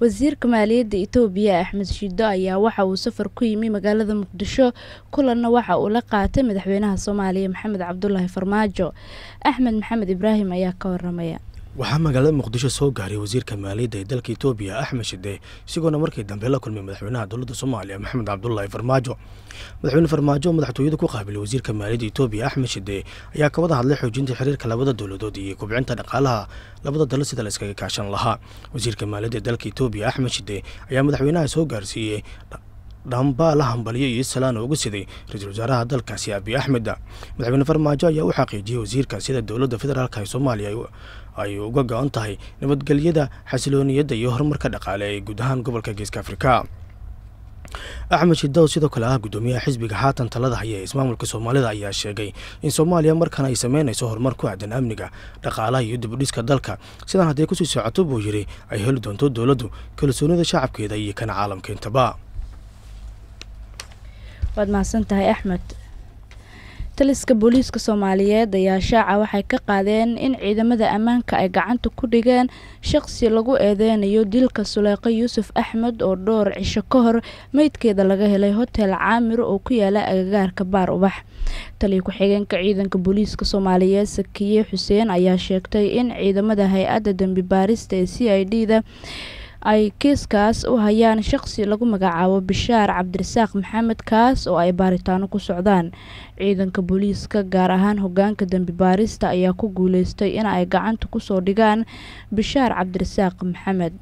wasiirka maaliyadda itoobiya axmed shido ayaa waxa uu safar ku yimi magaalada muqdisho kulanna waxa uu la qaatay madaxweynaha soomaaliya maxamed cabdulaahi farmaajo axmed maxamed ibraahim ayaa ka waramaya waxaa magaalada muqdisho soo gaaray wasiirka maaliyadda ee dalka itoobiya axmed shide isagoona markii dambe la kulmay madaxweynaha dowladda soomaaliya maxamed cabdulaahi farmaajo madaxweyne farmaajo oo madaxtooyada ku qaabilay wasiirka maaliyadda itoobiya axmed shide ayaa ka wada hadlay xoojinta xiriirka labada dowladood iyo kubcinta dhaqaalaha labada dalo sida la iskaga kaashan lahaa wasiirka maaliyadda ee dalka itoobiya axmed shide ayaa madaxweynaha soo gaarsiiyey dhambaa la hambaliyo iyo salaan uga siday ra-iisul wasaaraha dalkaasi abiy axmed madaxweyne farmaajo ayaa u xaqiijiyey wasiirka sida dowladda federaalk ee soomaaliya ay uga go-an tahay nabadgelyada xasilooniyadda iyo horumarka dhaqaale ee guud ahaan gobolka geeska afrika axmed shidow sidoo kale ah guddoomiyaha xisbiga haatan talada haya ee ismaamulka soomaalida ayaa sheegay in soomaaliya markan ay sameynayso horumar ku aadan amniga dhaqaalaha iyo dibudhiska dalka sidan hadday kusii socoto buu yidhi ay heli doonto dowladdu kalsoonida shacabkeeda iyo kana caalamka intaba waad mahadsan tahay axmed taliska booliiska soomaaliyeed ayaa shaaca waxay ka qaadeen in ciidamada ammaanka ay gacanta ku dhigeen shaqsi lagu eedeynayo dilka suleeqo yuusuf axmed oo dhowr cisho ka hor meydkeeda laga helay hotel caamir oo ku yaala agagaarka baar ubax taliya ku-xigeenka ciidanka booliiska soomaaliyeed sakiye xuseen ayaa sheegtay in ciidamada hay-adda dembi baarista ee c i d da ay kiiskaas u hayaan shaqsi lagu magacaabo bishaar cabdirasaaq maxamed kaas oo ay baaritaano ku socdaan ciidanka booliiska gaar ahaan hogaanka dembi baarista ayaa ku guuleystay in ay gacanta kusoo dhigaan bishaar cabdirasaaq maxamed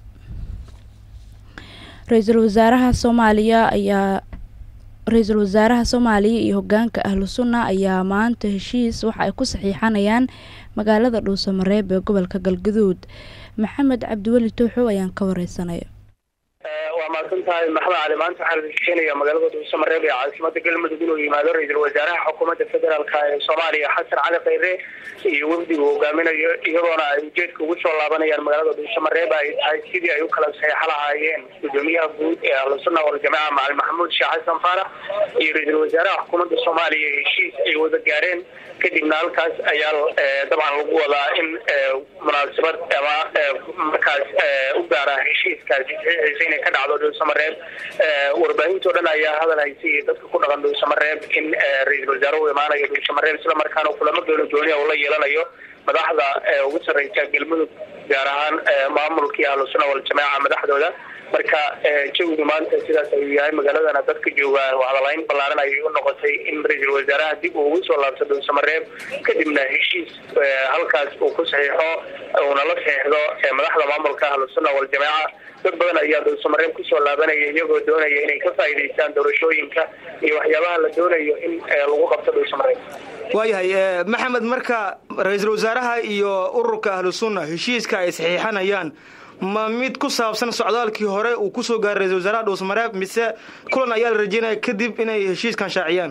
ra-iisul wasaaraha soomaaliya ayaa ra-iisul wasaaraha soomaaliya iyo hogaanka ahlu sunna ayaa maanta heshiis waxa ay ku saxiixanayaan magaalada dhuusamareeb ee gobolka galgaduud maxamed cabdiweli tooxow ayaan ka wareysanaya waa mahadsan tahay maxamed cali maanta waxaa la heshiinaya magaalada dhuusamareeb ee caasimada galmudug inuu yimaado ra-iisul wasaaraha xukuumadda federaalk ee soomaaliya xasan cali khayre iyo wafdigu hogaaminayo iyadoona ay ujeedka ugu soo laabanayaan magaalada dhuusamareeb ay tahay sidii ay u kala saxeixo lahaayeen gudoomiyaha guud ee ahlusunna waljamaca macalin maxamuud sheekh xasan faarax iyo ra-iisul wasaaraha xukuumadda soomaaliya heshiis ay wada gaareen kadibna halkaas ayaa dabcan lagu wadaa in munaasabad ama markaas u gaara heshiiskaasi saxiixiisa inay ka dhacdo dhuusamareeb warbaahinto dhan ayaa hadal haysay iyo dadka ku dhaqan dhuusamareeb in ra-iisul wasaare u imaanayo dhuusamareeb isla markaana kulamo gooni gooniya uu la yeelanayo madaxda ugu sarreysa galmudug gaar ahaan maamulkii ahlusunna waljamaaca madaxdooda marka jawigu maanta sidaas ayuu yahay magaaladana dadka joogaan hadalayn ballaaran ayay u noqotay in ra-iisul wasaaraha dib uu ugu soo laabto dhuusamareeb kadibna heshiis halkaas uu ku saxiixo uuna la saxiixdo madaxda maamulka ahlusunna waljamaaca dad badan ayaa dhuusamareeb kusoo laabanaya iyagoo doonaya inay ka faa'iidaystaan doorashooyinka iyo waxyaabaha la doonayo in lagu qabto dhuusamareeb waayahay maxamed marka ra-iisul wasaaraha iyo ururka ahlu sunna heshiiska ay saxiixanayaan ma mid ku saabsan socdaalkii hore uu kusoo gaaray ra-isul wasaaraha dhuusamareeb mise kulan ayaa la rajeynaya kadib inay heshiiskan shaaciyaan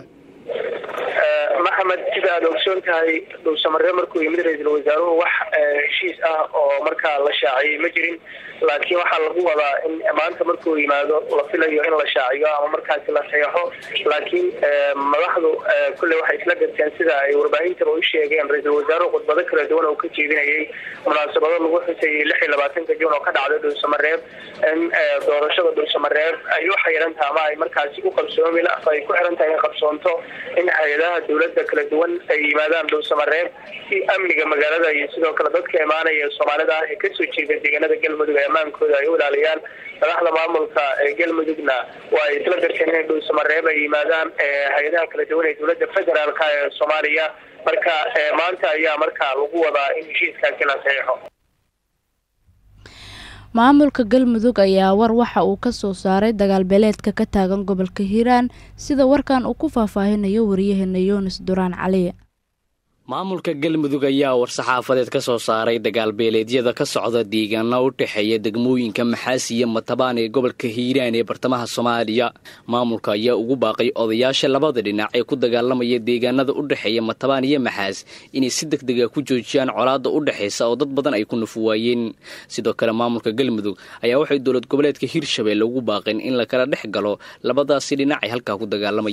maxamed sida aada ogsoon tahay dhuusamareeb markuu yimid ra-iisul wasaaruhu wax heshiis ah oo markaa la shaaciyey ma jirin laakiin waxaa lagu wadaa in maanta markuu yimaado la filayo in la shaaciyo ama markaasi la saxeixo laakiin madaxdu kulley waxay isla garteen sida ay warbaahintaba u sheegeen ra-iisul wasaaruhu khudbado kala duwan oo ka jeedinayay munaasabado lagu xusayay lix iyo labaatanka juun oo ka dhacday dhuusamareeb in doorashada dhuusamareeb ay u xayiran taha ama ay markaasi u qabsoomi ay ku xiran tahay in qabsoonto in hay-adaha dowladda kala duwan ay yimaadaan dhuusamareeb si amniga magaalada iyo sidoo kale dadka imaanaya soomaalida ah ee kasoo jeeda deegaanada galmudug ammaankooda ay u ilaaliyaan madaxda maamulka ee galmudugna waa ay isla garteen inay dhuusamareeb ay yimaadaan hay-adaha kala duwan ee dowladda federaalk ee soomaaliya marka maanta ayaa markaa lagu wadaa in heshiiskaasi la saxiixo maamulka galmudug ayaa war waxa uu ka soo saaray dagaal beeleedka ka taagan gobolka hiiraan sida warkan uu ku faahfaahinayo wariyaheena yunis duraan cali maamulka galmudug ayaa war-saxaafadeed ka soo saaray dagaalbeeleedyada ka socda deegaana u dhexeeya degmooyinka maxaasi iyo matabaan ee gobolka hiiraan ee bartamaha soomaaliya maamulka ayaa ugu baaqay odayaasha labada dhinac ee ku dagaalamaya deegaanada u dhexeeya matabaan iyo maxaas inay si deg dega ku joojiyaan colaadda u dhexaysa oo dad badan ay ku nufuwaayeen sidoo kale maamulka galmudug ayaa waxay dowlad goboleedka hiirshabeelle ugu baaqeen in lakala dhex galo labadaasi dhinac ee halkaa ku dagaalamaya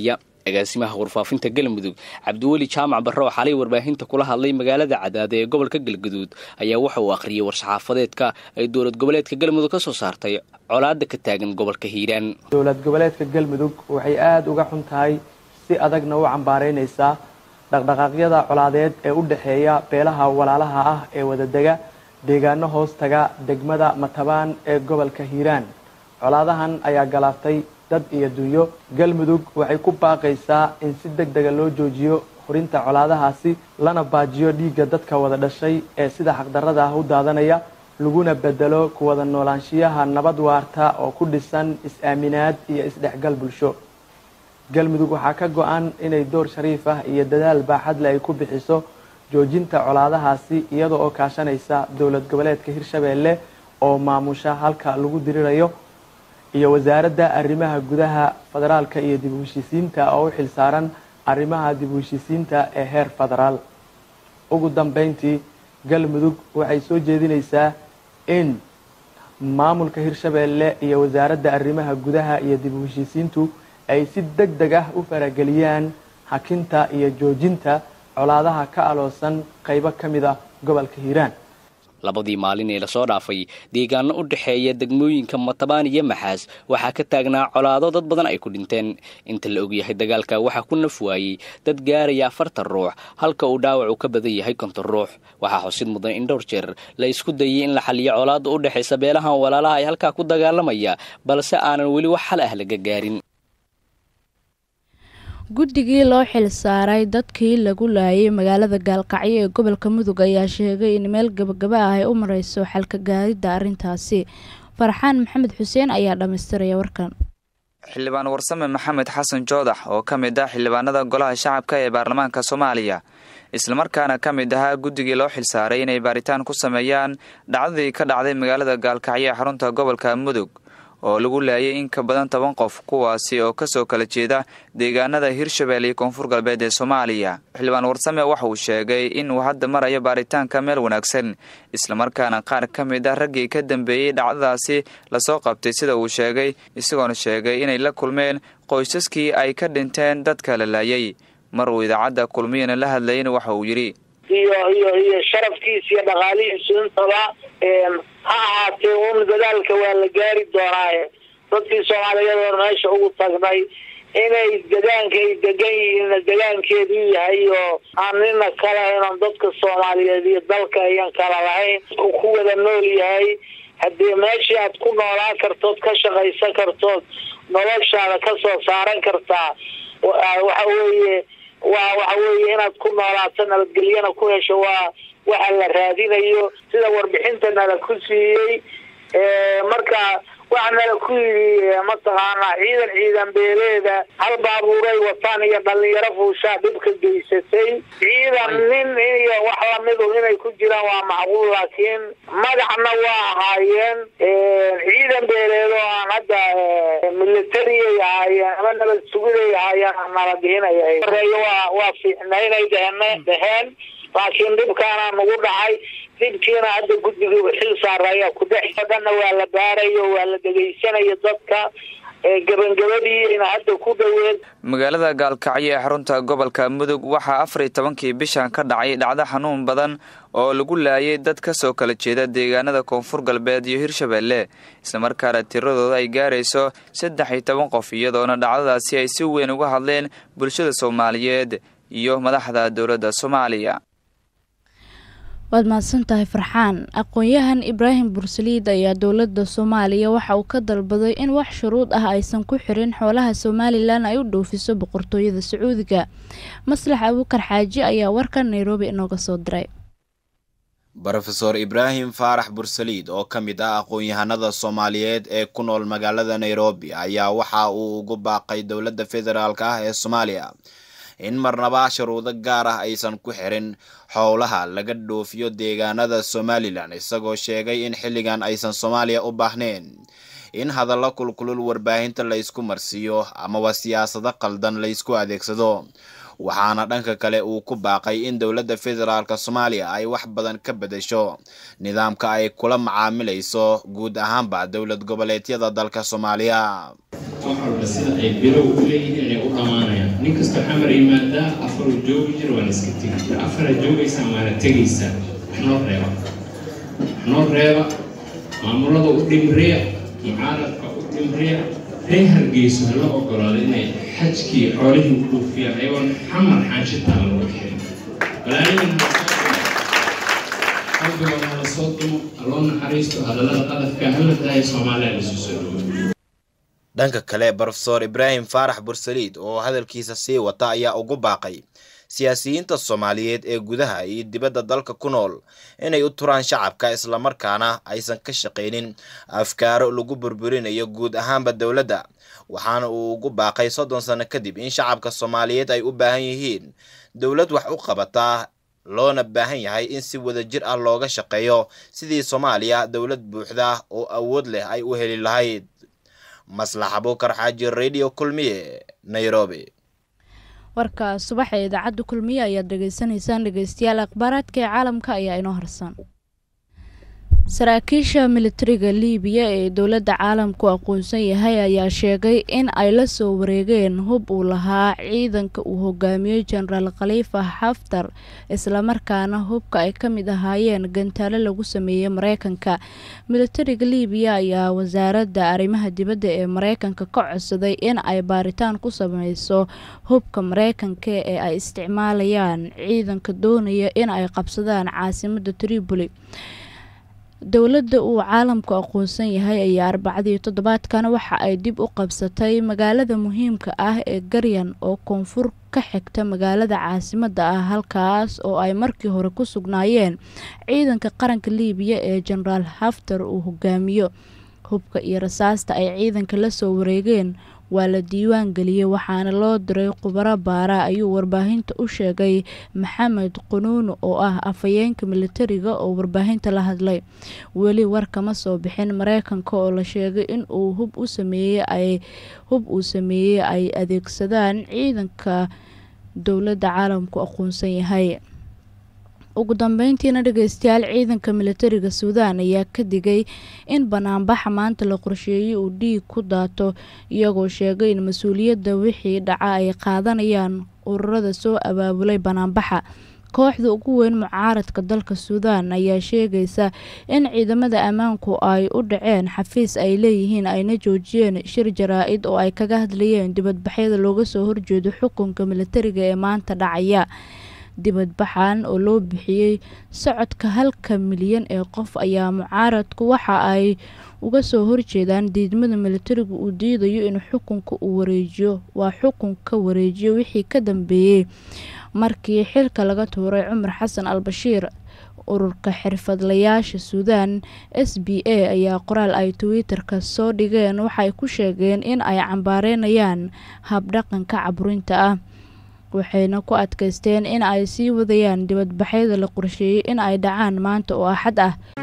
agaasimaha warfaafinta galmudug cabdiweli jaamac barre oo xalay warbaahinta kula hadlay magaalada cadaada ee gobolka galgaduud ayaa waxa uu akhriyey war-saxaafadeedka ay dowlad goboleedka galmudug ka soo saartay colaada ka taagan gobolka hiiraan dowlad goboleedka galmudug waxay aada uga xun tahay si adagna u cambaaraynaysaa dhaqdhaqaaqyada colaadeed ee u dhexeeya beelaha walaalaha ah ee wadadega deegaano hoos taga degmada matabaan ee gobolka hiiraan colaadahan ayaa galaaftay dad iyo dunyo galmudug waxay ku baaqaysaa in si deg dega loo joojiyo hurinta colaadahaasi lana baajiyo dhiigga dadka wada dhashay ee sida xaqdarrada ah u daadanaya laguna bedelo kuwada noolaanshiyaha nabad waarta oo ku dhisan is-aaminaad iyo isdhexgal bulsho galmudug waxaa ka go-an inay door shariif ah iyo dadaal baaxadle ay ku bixiso joojinta colaadahaasi iyada oo kaashanaysa dowlad goboleedka hirshabeelle oo maamusha halka lagu dirirayo iyo wasaaradda arrimaha gudaha federaalka iyo dib u heshiisiinta oo u xil saaran arrimaha dib u heshiisiinta ee heer federaal ugu dambeyntii galmudug waxay soo jeedinaysaa in maamulka hirshabeelle iyo wasaaradda arrimaha gudaha iyo dib u heshiisiintu ay si deg deg ah u farageliyaan hakinta iyo joojinta colaadaha ka aloosan qaybo ka mid ah gobolka hiiraan labadii maalin ee lasoo dhaafay deegaano u dhexeeya degmooyinka matabaan iyo maxaas waxaa ka taagnaa colaado dad badan ay ku dhinteen inta la ogyahay dagaalka waxaa ku naf waayey dad gaaraya afartan ruux halka uu dhaawacu ka badan yahay konton ruux waxaa xusid mudan in dhowr jeer la isku dayay in la xaliyo colaada u dhexaysa beelahan walaalaha ay halkaa ku dagaalamaya balse aanan weli wax xal ah laga gaarin guddigii loo xil saaray dadkii lagu laayay magaalada gaalkacyo ee gobolka mudug ayaa sheegay in meel gabagaba ah ay u mareyso xalka gaaridda arrintaasi farxaan maxamed xuseen ayaa dhammaystiraya warkan xildhibaan warsame maxamed xasan joodax oo ka mid ah xildhibaanada golaha shacabka ee baarlamaanka soomaaliya islamarkaana ka mid ahaa guddigii loo xilsaaray inay baaritaan ku sameeyaan dhacdadii ka dhacday magaalada gaalkacyo ee xarunta gobolka mudug oo lagu laayay in ka badan toban qof kuwaasi oo kasoo kala jeeda deegaanada hirshabelle iyo koonfur galbeed ee soomaaliya xildhibaan warsame waxa uu sheegay inuu hadda marayo baaritaanka meel wanaagsan islamarkaana qaar ka mid ah raggii ka dambeeyey dhacdadaasi lasoo qabtay sida uu sheegay isagoona sheegay inay la kulmeen qoysaskii ay ka dhinteen dadka la laayay mar uu idaacadda kulmiyana la hadlayana waxa uu yidhi iyo iyo iyo sharafkiisa iyo dhaqaalihiisu intaba ha ahaatee un dadaalka waa la gaari doonaaye dadkii soomaaliyeed oon meesha ugu tagnay inay degaanka ay degan yihiinna degaankeedu yahay oo aan nina kale inan dadka soomaaliyeed iyo dalka ayan kala lahayn uu ku wada nool yahay haddii meeshii aad ku noolaan kartood ka shaqaysan kartood noloshaada kasoo saaran kartaa waxa weeye waa waxa weeye inaad ku noolaato nabadgelyana ku hesho waa waxa la raadinayo sida warbixinta nala ku siiyey marka waxa nala ku yidhi mataqaanaa ciidan ciidan beeleeda hal baabuuray wataan iyo dhalinyaro fuushaa dhibka geysatay ciidan nin iyo wax lamidu inay ku jiraan waa macquul laakiin magacna waa ahaayeen ciidan beeleed oo aan hadda militariyay ahaayeen ama nabad sugiday ahaayeen nala dhihinaya horeeyo waa waa fiicnaynay dheheen dheheen laakiin dhibkaana nagu dhacay dhibkiina hadda guddiga xil saara ayaa ku dhex dhanna waa la baarayo waa la dhegaysanayo dadka gabangabadiina hadda ku dhoweed magaalada gaalkacyo ee xarunta gobolka mudug waxaa afar iyo tobankii bishan ka dhacay dhacdo xanuun badan oo lagu laayay dad ka soo kala jeeda deegaanada koonfur galbeed iyo hirshabelle islamarkaana tiradooda ay gaarayso saddex iyo toban qof iyadoona dhacdadaasi ay si weyn uga hadleen bulshada soomaaliyeed iyo madaxda dowladda soomaaliya waad mahadsan tahay farxaan aqoon-yahan ibraahim bursaliid ayaa dowladda soomaaliya waxa uu ka dalbaday in wax shuruud ah aysan ku xirin xoolaha somalilan ay u dhoofiso boqortooyada sacuudiga maslax abuukar xaaji ayaa warkan nairobi inooga soo diray rofeor ibraahim faarax bursaliid oo ka mid ah aqoon-yahanada soomaaliyeed ee ku nool magaalada nairobi ayaa waxa uu ugu baaqay dowladda federaalk ah ee soomaaliya in marnaba shuruudo gaar ah aysan ku xirin howlaha laga dhoofiyo deegaanada somalilan isagoo sheegay in xilligan aysan soomaaliya u baahnayn in hadallo kulkulul warbaahinta laysku marsiiyo amaba siyaasado qaldan laysku adeegsado waxaana dhanka kale uu ku baaqay in dowladda federaalk soomaaliya ay wax badan ka bedesho nidaamka ay kula macaamilayso guud ahaanba dowlad goboleedyada dalka soomaaliya wax walba sida ay bilow u leeyihiin inay u dhammaanayaan nin kastoo xamar yimaadaa afaruu joogi jira waana iska tegi jira afaraa joogaysaa waana tegaysaa wax noo reeba wax noo reeba maamulada u dhimriya mucaaradka u dhimriya ree hargeyso hala ogolaado inay xajkii xoolihii u dhuufiyaan ayagoon xamar xaanshitaan lagu xirin balaayadan qalbigooda hala soo dumo haloo naxariisto hadallada qadafka hala daayo soomaaliya lasu soo dhawo dhanka kale brofesor ibraahim faarax bursaliid oo hadalkiisa sii wata ayaa ugu baaqay siyaasiyiinta soomaaliyeed ee gudaha iyo dibadda dalka ku nool inay u turaan shacabka islamarkaana aysan ka shaqaynin afkaaro lagu burburinayo guud ahaanba dowladda waxaana uu ugu baaqay soddon sano kadib in shacabka soomaaliyeed ay u baahan yihiin dowlad wax u qabataa loona baahan yahay in si wadajir ah looga shaqeeyo sidii soomaaliya dowlad buuxda oo awood leh ay u heli lahayd maslax abuukar xaaji radio kulmiye nairobi warka subaxa ee idaacadda kulmiye ayaad dhegeysanaysaan dhegeystayaal akhbaaraadka ee caalamka ayaa inoo harsan saraakiisha militariga liibiya ee dowladda caalamku aqoonsan yahay ayaa sheegay in ay la soo wareegeen hub uu lahaa ciidanka uu hogaamiyey jenaraal khaliifa xaftar islamarkaana hubka ay ka mid ahaayeen gantaalo lagu sameeyey mareykanka militariga liibiya ayaa wasaaradda arrimaha dibadda ee mareykanka ka codsaday in ay baaritaan ku sameyso hubka mareykanka ee ay isticmaalayaan ciidanka doonaya in ay qabsadaan caasimadda tripoli dowladda uu caalamku aqoonsan yahay ayaa arbacadii toddobaadkan waxa ay dib u qabsatay magaalada muhiimka ah ee garyan oo koonfur ka xigta magaalada caasimadda ah halkaas oo ay markii hore ku sugnaayeen ciidanka qaranka liibiya ee jenaraal haftar uu hogaamiyo hubka iyo rasaasta ay ciidanka la soo wareegeen waa la diiwaan geliyey waxaana loo diray khubaro baara ayuu warbaahinta u sheegay maxamed qunuun oo ah afhayeenka militariga oo warbaahinta la hadlay weli war kama soo bixin mareykanka oo la sheegay in uu hub u sameeyey ay hub uu sameeyey ay adeegsadaan ciidanka dowladda caalamku aqoonsan yahay ugu dambeyntiina dhegeystayaal ciidanka militariga suudaan ayaa ka digay in banaanbaxa maanta la qorsheeyey uu dhiig ku daato iyagoo sheegay in mas-uuliyadda wixii dhaca ay qaadanayaan ururada soo abaabulay banaanbaxa kooxda ugu weyn mucaaradka dalka suudaan ayaa sheegaysa in ciidamada ammaanku ay u dhaceen xafiis ay leeyihiin ayna joojiyeen shir jaraa-id oo ay kaga hadlayeen dibadbaxyada looga soo horjeedo xukunka militariga ee maanta dhacaya dibadbaxan oo loo bixiyey socodka halka milyan ee qof ayaa mucaaradku waxa ay uga soo horjeedaan diidmada militarigu uu diidayo in xukunka uu wareejiyo waa xukunka wareejiyo wixii ka dambeeyey markii xilka laga tuuray cumar xasan al bashiir ururka xirfadlayaasha suudaan s b a ayaa qoraal ay twitter-ka soo dhigeen waxay ku sheegeen in ay cambaareynayaan habdhaqanka caburinta ah waxayna ku adkaysteen in ay sii wadayaan dibadbaxyada la qorsheeyey in ay dhacaan maanta oo axad ah